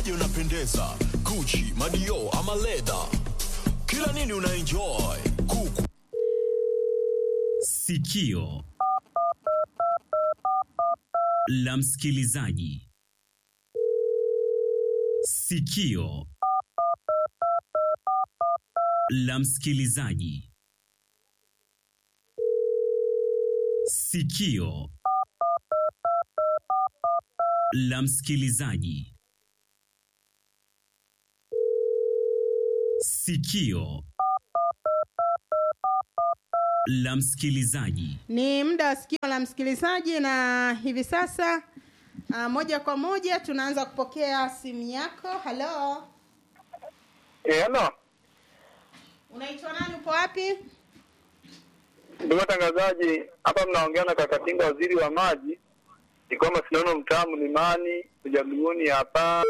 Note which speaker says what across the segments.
Speaker 1: Uvaje unapendeza, Gucci, Madio ama leather, kila nini una enjoy. Kuku
Speaker 2: Sikio la msikilizaji. Sikio la msikilizaji. Sikio la msikilizaji. Sikio la msikilizaji.
Speaker 3: Ni muda wa sikio la msikilizaji, na hivi sasa uh, moja kwa moja tunaanza kupokea simu yako. Halo,
Speaker 4: Eh, halo.
Speaker 3: unaitwa nani? Upo wapi?
Speaker 4: Ndugu watangazaji, hapa mnaongea na Kakatinga, waziri wa maji. Ni kwamba sinaona mtaa Mlimani Ujabiguni hapa.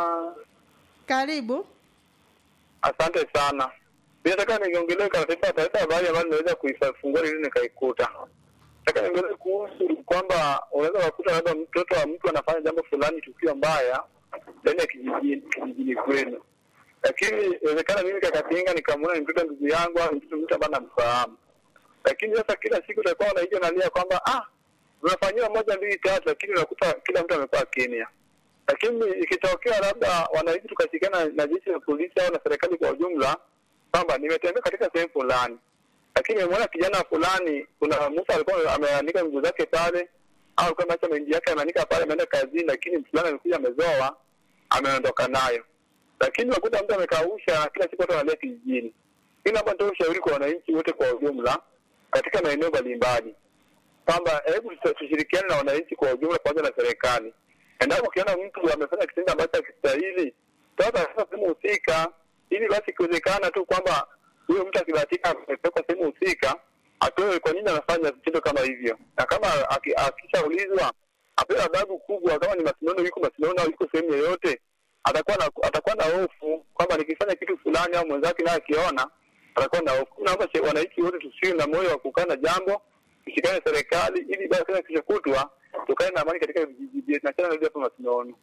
Speaker 3: Karibu.
Speaker 4: Asante sana. Mimi nataka niongelee katika taarifa habari ambayo nimeweza kuifungua leo nikaikuta. Nataka niongelee kuhusu kwamba unaweza kukuta labda mtoto wa mtu anafanya jambo fulani tukio mbaya ndani ya kijijini kijijini kwenu. Lakini inawezekana mimi Kakatinga nikamwona ni mtoto ndugu yangu au ni mtoto mtu ambaye namfahamu. Lakini sasa kila siku utakuwa unaija nalia kwamba ah unafanyiwa moja mbili tatu, lakini unakuta kila mtu amekuwa kimya. Lakini ikitokea labda wananchi tukashirikiana na jeshi la polisi au na serikali kwa ujumla, kwamba nimetembea katika sehemu fulani, lakini nimeona kijana fulani, kuna mtu alikuwa ameandika miguu zake pale, au alikuwa ameacha mahindi yake ameandika pale, ameenda kazini, lakini mtu fulani amekuja amezoa, ameondoka nayo, lakini unakuta mtu amekausha, kila siku watu wanalia kijijini. Hii naomba nitoe ushauri kwa wananchi wote kwa ujumla katika maeneo mbalimbali kwamba hebu tushirikiane na wananchi kwa ujumla pamoja na serikali. Endapo ukiona mtu amefanya kitendo ambacho hakistahili, toa taarifa sehemu husika, ili basi ikiwezekana tu kwamba huyo mtu akibahatika amepelekwa sehemu husika, atoe kwa nini anafanya vitendo kama hivyo, na kama aki- akishaulizwa apewe adhabu kubwa. Kama ni Masinono, yuko Masinono au yuko sehemu yoyote, atakuwa na atakuwa na hofu kwamba nikifanya kitu fulani au mwenzake naye akiona atakuwa na hofu. Naomba che- wananchi wote tusiwe na moyo wa kukaa na jambo, tushikane na serikali ili basi kila kesho kutwa tukae na amani katika vijiji vyetu. Nachana narudi hapo Masinono.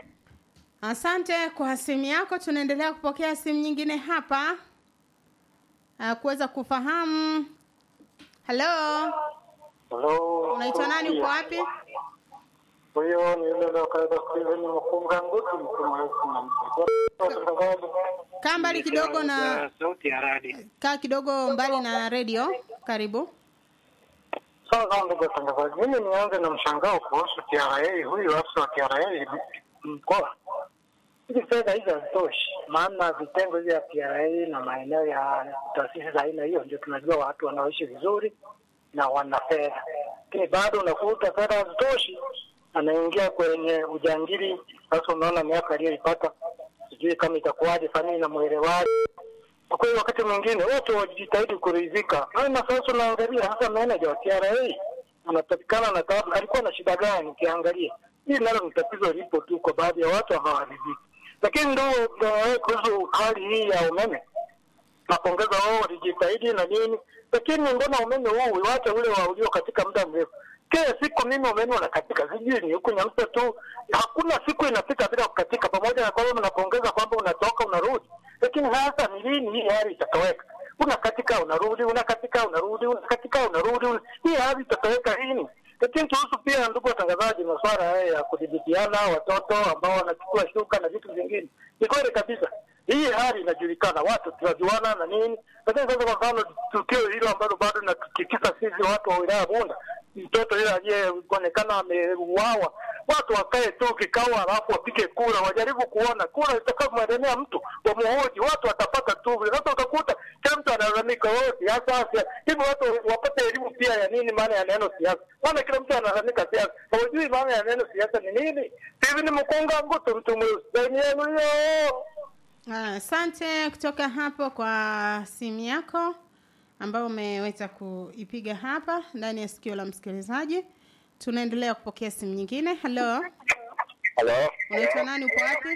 Speaker 3: Asante kwa simu yako. Tunaendelea kupokea simu nyingine hapa uh, kuweza kufahamu. Halo,
Speaker 5: Halo.
Speaker 3: unaitwa nani? Uko wapi?
Speaker 5: Huyo ni yule lokaida Steven Mkunga Ngutu mtumaisi na mtangazaji.
Speaker 3: Kaa mbali kidogo na
Speaker 5: sauti ya radi.
Speaker 3: kaa kidogo mbali na redio. Karibu.
Speaker 5: Sawa sawa, ndugu watangazaji, mimi nianze na mshangao kuhusu TRA. Huyu afisa wa TRA mkoa, hizi fedha hizi hazitoshi, maana vitengo hivi vya TRA na maeneo ya taasisi za aina hiyo ndio tunajua watu wanaoishi vizuri na wana fedha, lakini bado unakuta fedha hazitoshi, anaingia kwenye ujangili. Sasa unaona miaka aliyoipata, sijui kama itakuwaje, familia na mwelewaji kwa kweli wakati mwingine wote wajitahidi kuridhika. Na sasa unaangalia hasa meneja wa TRA anapatikana na tabu, alikuwa na shida gani? Ukiangalia hili nalo ni tatizo lipo tu kwa baadhi ya watu hawaridhiki. Lakini ndio ndio kuhusu hali hii ya umeme, napongeza wao walijitahidi na nini, lakini mbona umeme huu wache ule wa ulio katika muda mrefu kila siku mimi umeme unakatika, sijui ni huku Nyamsa tu, hakuna siku inafika bila kukatika, pamoja na kwamba mnapongeza kwamba unatoka unarudi, lakini hasa ni lini hii hali itatoweka? Unakatika unarudi, unakatika unarudi, unakatika unarudi, una... hii hali itatoweka lini? Lakini tuhusu pia, ndugu watangazaji, masuala haya ya kudhibitiana watoto ambao wanachukua shuka na vitu vingine, ni kweli kabisa hii hali inajulikana, watu tunajuana na nini, lakini sasa kwa mfano tukio hilo ambalo bado linatutikisa sisi watu wa wilaya Bunda, mtoto yule aliyeonekana ameuawa, watu wakae tu kikao, halafu wapige kura, wajaribu kuona kura itakavyomwendemea mtu, wamuhoji, watu watapata tu. Sasa utakuta kila mtu analalamika, oh, siasa siasa. Hivyo watu wapate elimu pia ya nini maana ya neno siasa, maana kila mtu analalamika siasa, hawajui maana ya neno siasa ni nini. Hivi ni mkunga ngutu mtu mweusi yenu hiyo
Speaker 3: Ah, Asante kutoka hapo kwa simu yako ambayo umeweza kuipiga hapa ndani ya sikio la msikilizaji. Tunaendelea kupokea simu nyingine. Halo,
Speaker 4: Halo.
Speaker 3: unaitwa nani? Upo wapi?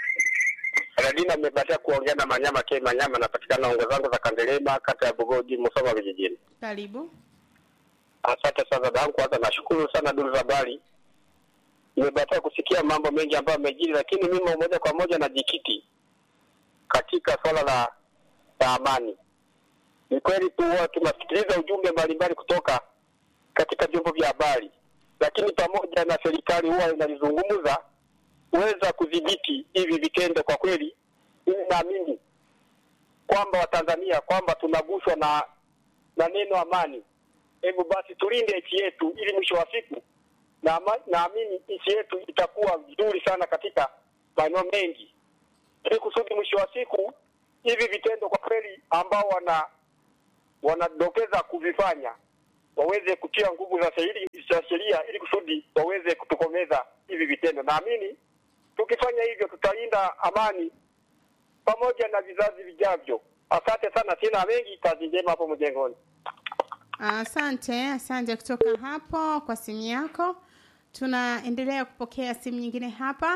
Speaker 4: Radina amebatia kuongea na Manyama K Manyama, napatikana ongo zangu za Kandelema, kata ya Bugoji, Musoma vijijini.
Speaker 3: Karibu.
Speaker 4: Asante sana dadangu, kwanza nashukuru sana duru za habari nimebahatika kusikia mambo mengi ambayo yamejiri, lakini mimi moja kwa moja najikiti katika swala la, la amani. Ni kweli tu huwa tunasikiliza ujumbe mbalimbali kutoka katika vyombo vya habari, lakini pamoja na serikali huwa inalizungumza kuweza kudhibiti hivi vitendo. Kwa kweli, mimi naamini kwamba Watanzania kwamba tunaguswa na na neno amani. Hebu basi tulinde nchi yetu, ili mwisho wa siku na ama- naamini nchi yetu itakuwa vizuri sana katika maeneo mengi, ili kusudi mwisho wa siku hivi vitendo kwa kweli ambao wana wanadokeza kuvifanya waweze kutia nguvu za sheria za sheria ili kusudi waweze kutokomeza hivi vitendo. Naamini tukifanya hivyo tutalinda amani pamoja na vizazi vijavyo. Asante sana, sina mengi. Kazi njema hapo mjengoni.
Speaker 3: Asante, asante kutoka hapo kwa simu yako. Tunaendelea kupokea simu nyingine hapa.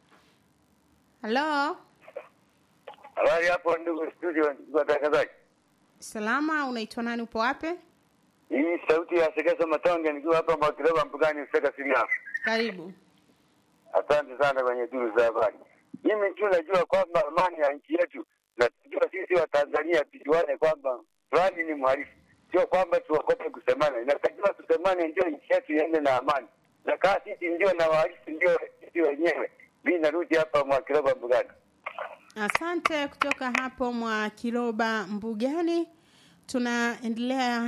Speaker 3: Halo,
Speaker 6: Habari hapo ndugu studio, ndugu watangazaji.
Speaker 3: salama, unaitwa nani? Upo wapi?
Speaker 6: Hii sauti ya Segeso Matonge nikiwa hapa Mwakileba mpukani Useka Siria.
Speaker 3: Karibu.
Speaker 6: Asante sana kwenye duru za habari. Mimi tu najua kwamba amani ya nchi yetu, na tunajua sisi wa Tanzania tujuane kwamba fulani ni mhalifu, sio kwamba tuogope kusemana. Inatakiwa tusemane, ndio nchi yetu iende na amani, na kaa sisi ndio na wahalifu ndio sisi wenyewe. Mimi narudi hapa Mwakileba mpukani.
Speaker 3: Asante kutoka hapo mwa Kiloba Mbugani. Tunaendelea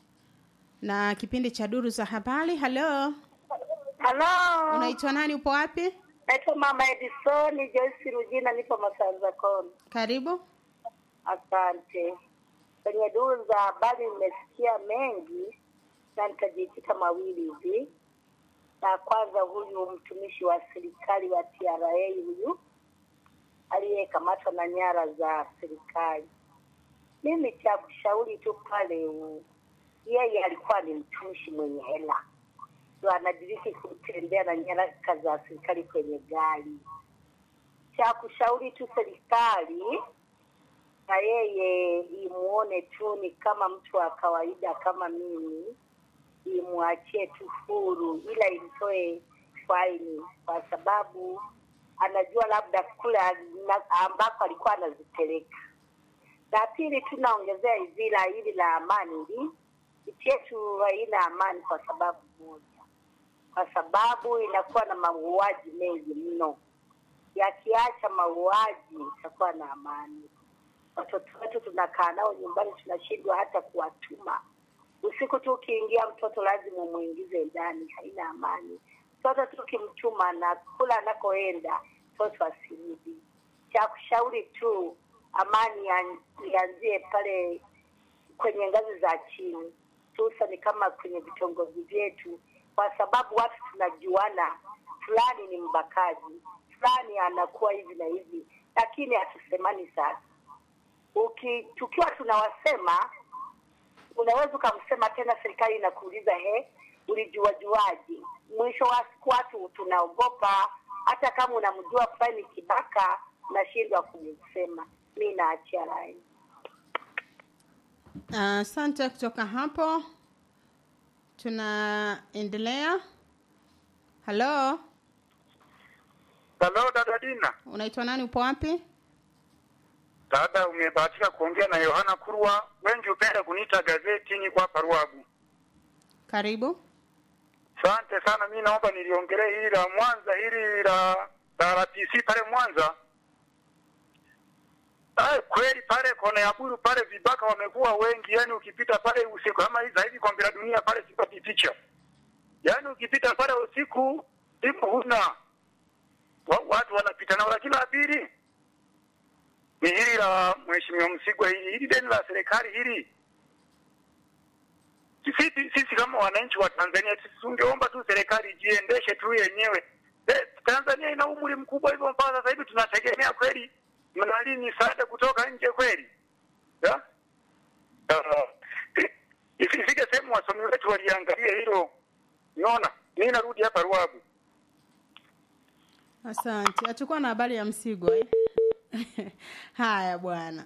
Speaker 3: na kipindi cha duru za habari. Halo,
Speaker 7: Halo,
Speaker 3: unaitwa nani? Upo wapi?
Speaker 7: naitwa Mama Edison Joyce Rujina, nipo Masanza Kona.
Speaker 3: Karibu.
Speaker 7: Asante. Kwenye duru za habari nimesikia mengi na nitajikita mawili hivi. Na kwanza, huyu mtumishi wa serikali wa TRA huyu aliyekamatwa na nyara za serikali, mimi cha kushauri tu pale, u- yeye alikuwa ni mtumishi mwenye hela ndo anadiriki kutembea na nyaraka za serikali kwenye gari. Cha kushauri tu serikali na yeye imuone tu ni kama mtu wa kawaida kama mimi, imwachie tu huru, ila imtoe faini, kwa sababu anajua labda kule ana- ambako alikuwa anazipeleka. La pili tu naongezea hivi la hili la amani hili, nchi yetu haina amani kwa sababu moja, kwa sababu inakuwa na mauaji mengi mno. Yakiacha mauaji, itakuwa na amani. Watoto wetu tunakaa nao nyumbani, tunashindwa hata kuwatuma. Usiku tu ukiingia, mtoto lazima umwingize ndani, haina amani. Mtoto tu ukimtuma na kula anakoenda, mtoto asirudi. Cha kushauri tu, amani ya- ianzie pale kwenye ngazi za chini, hususani kama kwenye vitongoji vyetu, kwa sababu watu tunajuana, fulani ni mbakaji, fulani anakuwa hivi na hivi, lakini hatusemani sasa. Uki, tukiwa tunawasema, unaweza ukamsema tena, serikali inakuuliza he, ulijuajuaje? Mwisho wa siku watu tunaogopa, hata kama unamjua fulani ni kibaka, nashindwa kumsema. Mi naachia rai.
Speaker 3: Asante kutoka hapo. Tunaendelea. Halo,
Speaker 6: Halo dada Dina.
Speaker 3: unaitwa nani? Upo wapi?
Speaker 6: Dada, umebahatika kuongea na Yohana Kurwa. Wengi hupenda kuniita gazeti, niko hapa Ruabu.
Speaker 3: Karibu.
Speaker 6: Asante sana, mi naomba niliongelee hili la Mwanza, hili la la RPC pale Mwanza. Ay, kweli pale kona ya Buru pale vibaka wamekuwa wengi, yani ukipita pale usiku kama hivi hivi kombe la dunia pale sipati picha, yani ukipita pale usiku siku huna wa, watu wanapita nao, lakini la pili ni hili la mheshimiwa Msigwa, hili hili deni la serikali hili sisi, sisi kama wananchi wa Tanzania sisi tungeomba tu serikali ijiendeshe tu yenyewe. Eh, Tanzania ina umri mkubwa hivyo, mpaka sasa hivi tunategemea kweli mnali misaada kutoka nje kweli ya? Uh, ifike sehemu wasomi wetu waliangalia hilo. Unaona, mimi narudi hapa Ruabu.
Speaker 3: Asante. Hatukuwa na habari ya Msigwa eh? Haya bwana,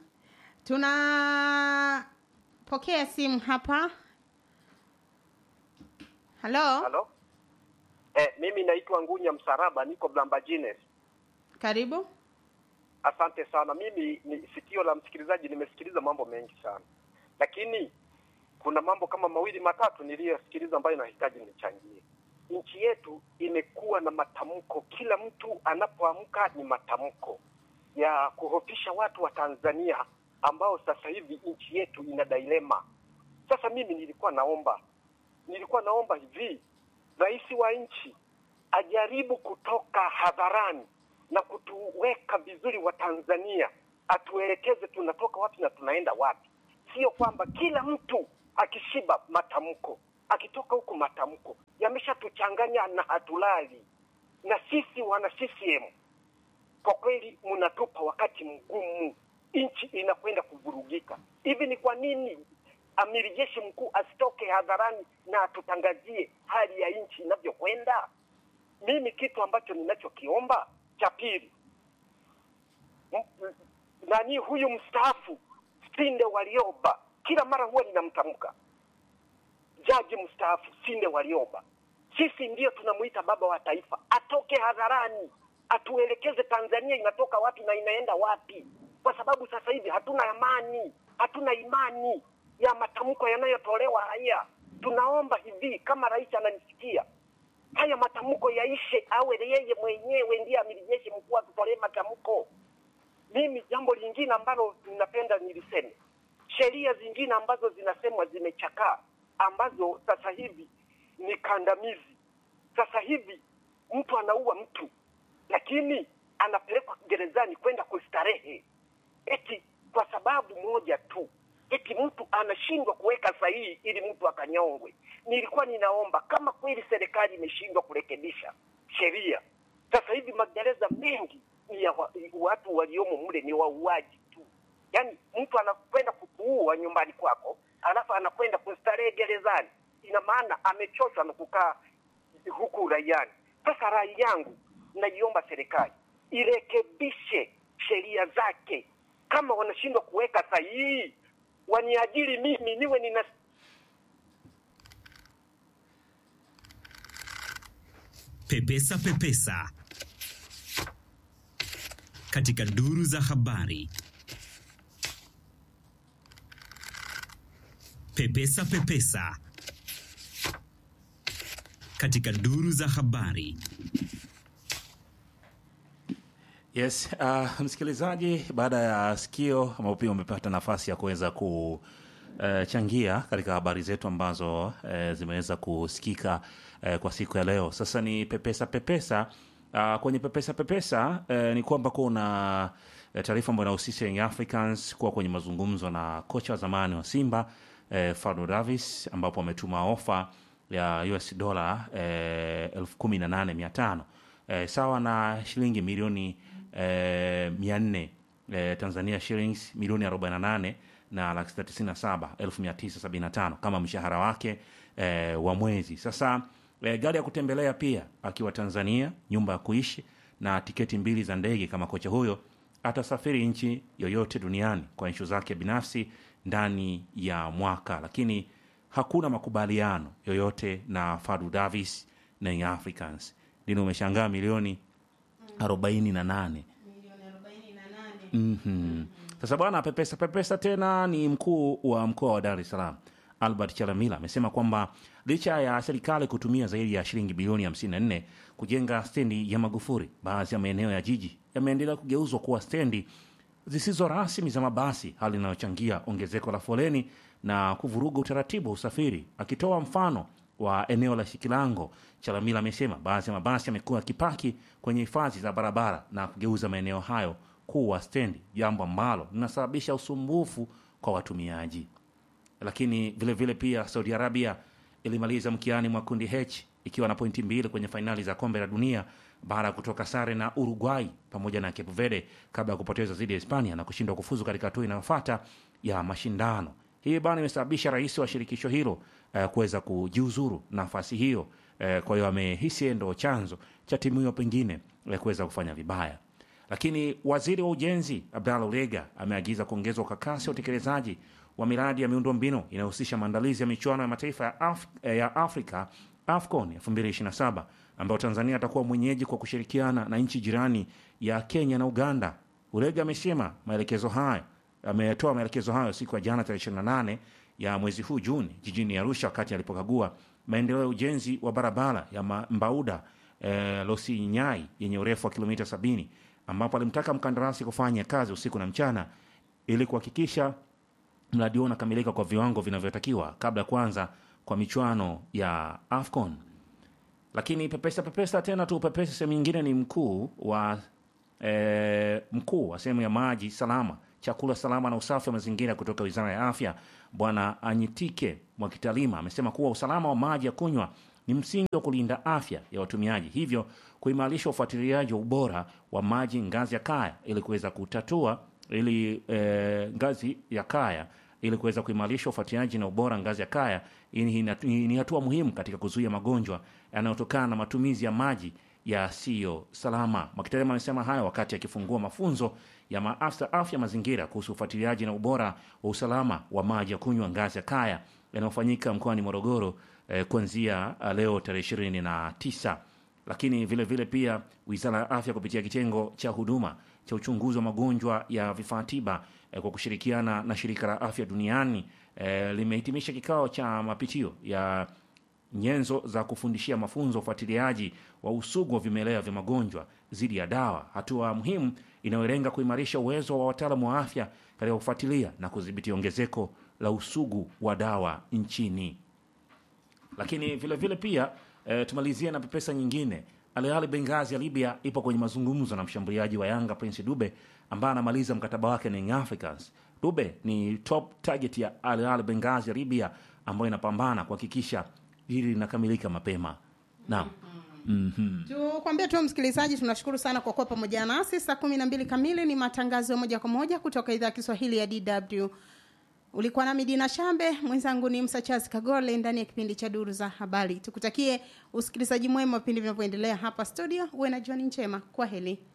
Speaker 3: tunapokea simu hapa. Halo,
Speaker 6: Halo,
Speaker 8: Eh, mimi naitwa Ngunya Msaraba, niko Blambajines.
Speaker 3: Karibu.
Speaker 8: Asante sana. Mimi ni sikio la msikilizaji, nimesikiliza mambo mengi sana, lakini kuna mambo kama mawili matatu niliyosikiliza ambayo nahitaji nichangie. Nchi yetu imekuwa na matamko, kila mtu anapoamka ni matamko ya kuhofisha watu wa Tanzania ambao sasa hivi nchi yetu ina dilema. Sasa mimi nilikuwa naomba nilikuwa naomba hivi, rais wa nchi ajaribu kutoka hadharani na kutuweka vizuri wa Tanzania, atuelekeze tunatoka wapi na tunaenda wapi. Sio kwamba kila mtu akishiba matamko, akitoka huku matamko yameshatuchanganya na hatulali. Na sisi wana CCM kwa kweli mnatupa wakati mgumu, nchi inakwenda kuvurugika. Hivi ni kwa nini amiri jeshi mkuu asitoke hadharani na atutangazie hali ya nchi inavyokwenda? Mimi kitu ambacho ninachokiomba cha pili, m- m- nani huyu mstaafu Sinde Warioba, kila mara huwa ninamtamka jaji mstaafu Sinde Warioba, sisi ndiyo tunamuita baba wa taifa, atoke hadharani atuelekeze Tanzania inatoka wapi na inaenda wapi, kwa sababu sasa hivi hatuna amani, hatuna imani ya matamko yanayotolewa haya. Tunaomba hivi, kama rais ananisikia, haya matamko yaishe, awe yeye mwenyewe ndiye amiri jeshi mkuu atutolee matamko. Mimi jambo lingine ambalo ninapenda niliseme, sheria zingine ambazo zinasemwa zimechakaa, ambazo sasa hivi ni kandamizi. Sasa hivi mtu anaua mtu, lakini anapelekwa gerezani kwenda kustarehe, eti kwa sababu moja tu, eti mtu anashindwa kuweka sahihi ili mtu akanyongwe. Nilikuwa ninaomba kama kweli serikali imeshindwa kurekebisha sheria, sasa hivi magereza mengi ni ya wa, watu waliomo mle ni wauaji tu. Yaani mtu anakwenda kukuua nyumbani kwako, alafu anakwenda kustarehe gerezani. Ina maana amechoshwa na kukaa huku raiani. Sasa rai yangu, naiomba serikali irekebishe sheria zake. Kama wanashindwa kuweka sahihi, waniajiri mimi niwe nina
Speaker 2: Pepesa Pepesa katika duru za habari. Pepesa Pepesa katika duru za habari.
Speaker 9: Yes, uh, msikilizaji, baada ya sikio ambapo pia umepata nafasi ya kuweza kuchangia katika habari zetu ambazo uh, zimeweza kusikika uh, kwa siku ya leo. Sasa ni pepesa pepesa. Uh, kwenye pepesa pepesa uh, ni kwamba kuna uh, taarifa ambayo inahusisha Young Africans kuwa kwenye mazungumzo na kocha wa zamani wa Simba uh, Fadlu Davis ambapo ametuma ofa ya US dola uh, elfu kumi na nane mia tano uh, sawa na shilingi milioni eh, mia nne eh, Tanzania shillings milioni 48 na laki sita tisini na saba elfu mia tisa sabini na tano kama mshahara wake eh, wa mwezi. Sasa eh, gari ya kutembelea pia akiwa Tanzania, nyumba ya kuishi na tiketi mbili za ndege kama kocha huyo atasafiri nchi yoyote duniani kwa nshu zake binafsi ndani ya mwaka, lakini hakuna makubaliano yoyote na Fadlu Davis na Young Africans. Dini umeshangaa milioni arobaini na nane Mhm. Sasa bwana, pepesa pepesa tena ni mkuu wa mkoa wa Dar es Salaam Albert Chalamila amesema kwamba licha ya serikali kutumia zaidi ya shilingi bilioni 54 kujenga stendi ya Magufuli, baadhi ya maeneo ya jiji yameendelea kugeuzwa kuwa stendi zisizo rasmi za mabasi, hali inayochangia ongezeko la foleni na kuvuruga utaratibu wa usafiri. Akitoa mfano wa eneo la Shikilango, Chalamila amesema baadhi ya mabasi yamekuwa yakipaki kwenye hifadhi za barabara na kugeuza maeneo hayo kuwa stendi, jambo ambalo linasababisha usumbufu kwa watumiaji. Lakini vile vile pia Saudi Arabia ilimaliza mkiani mwa kundi H ikiwa na pointi mbili kwenye fainali za kombe la dunia baada ya kutoka sare na Uruguay pamoja na Cape Verde kabla ya kupoteza dhidi ya Hispania na kushindwa kufuzu katika hatua inayofuata ya mashindano. Hii bana imesababisha rais wa shirikisho hilo eh, kuweza kujiuzuru nafasi hiyo. Eh, kwa hiyo amehisi yeye ndo chanzo cha timu hiyo pengine eh, kuweza kufanya vibaya. Lakini waziri wa ujenzi Abdallah Ulega ameagiza kuongezwa kwa kasi ya utekelezaji wa miradi ya miundombinu inayohusisha maandalizi ya michuano ya mataifa ya, Af ya Afrika AFCON 2027 ambayo Tanzania atakuwa mwenyeji kwa kushirikiana na nchi jirani ya Kenya na Uganda. Urega amesema maelekezo hayo ametoa maelekezo hayo siku ya jana tarehe 28 ya mwezi huu Juni jijini Arusha wakati alipokagua maendeleo ya ujenzi wa barabara ya Ma- Mbauda eh, Losinyai yenye urefu wa kilomita 70 ambapo alimtaka mkandarasi kufanya kazi usiku na mchana ili kuhakikisha mradi huo unakamilika kwa viwango vinavyotakiwa kabla ya kuanza kwa michuano ya AFCON. Lakini pepesa pepesa tena tu pepesa, sehemu nyingine ni mkuu wa e, mkuu wa sehemu ya maji salama, chakula salama na usafi wa mazingira kutoka Wizara ya Afya, Bwana Anyitike Mwakitalima amesema kuwa usalama wa maji ya kunywa ni msingi wa kulinda afya ya watumiaji, hivyo kuimarisha ufuatiliaji wa ubora wa maji ngazi ya kaya ili kuweza kutatua ili e, ngazi ya kaya ili kuweza kuimarisha ufuatiliaji na ubora ngazi ya kaya. Hii ni, ni, ni hatua muhimu katika kuzuia magonjwa yanayotokana na matumizi ya maji yasiyo salama. Mwakitalima amesema hayo wakati akifungua mafunzo ya maafisa afya mazingira kuhusu ufuatiliaji na ubora wa usalama wa maji ya kunywa ngazi ya kaya yanayofanyika mkoani Morogoro eh, kuanzia ah, leo tarehe ishirini na tisa lakini vile vile pia wizara ya afya kupitia kitengo cha huduma cha uchunguzi wa magonjwa ya vifaa tiba eh, kwa kushirikiana na shirika la afya duniani eh, limehitimisha kikao cha mapitio ya nyenzo za kufundishia mafunzo ufuatiliaji wa usugu wa vimelea vya magonjwa dhidi ya dawa, hatua muhimu inayolenga kuimarisha uwezo wa wataalamu wa afya katika kufuatilia na kudhibiti ongezeko la usugu wa dawa nchini lakini vile vile pia e, tumalizie na pepesa nyingine. Al Ahly Benghazi ya Libya ipo kwenye mazungumzo na mshambuliaji wa Yanga Prince Dube ambaye anamaliza mkataba wake na Young Africans. Dube ni top target ya Al Ahly Benghazi ya Libya ambayo inapambana kuhakikisha hili linakamilika mapema. Naam. Mhm.
Speaker 3: tukwambia tu msikilizaji tunashukuru sana kwa kuwa pamoja nasi saa kumi na mbili kamili ni matangazo ya moja kwa moja kutoka idhaa ya kiswahili ya dw ulikuwa nami dina shambe mwenzangu ni msachaz kagole ndani ya kipindi cha duru za habari tukutakie usikilizaji mwema wa vipindi vinavyoendelea hapa studio uwe na jioni njema kwa heli